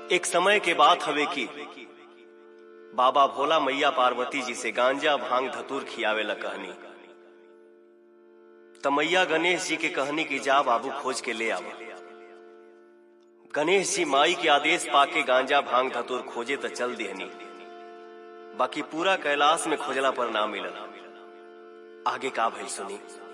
एक समय के बात हवे की बाबा भोला मैया पार्वती जी से गांजा भांग धतूर खियावे ला कहनी त मैया गणेश जी के कहनी की जा बाबू खोज के ले आवा गणेश जी माई के आदेश पाके गांजा भांग धतूर खोजे त चल देहनी बाकी पूरा कैलाश में खोजला पर ना मिलल आगे का भइल सुनी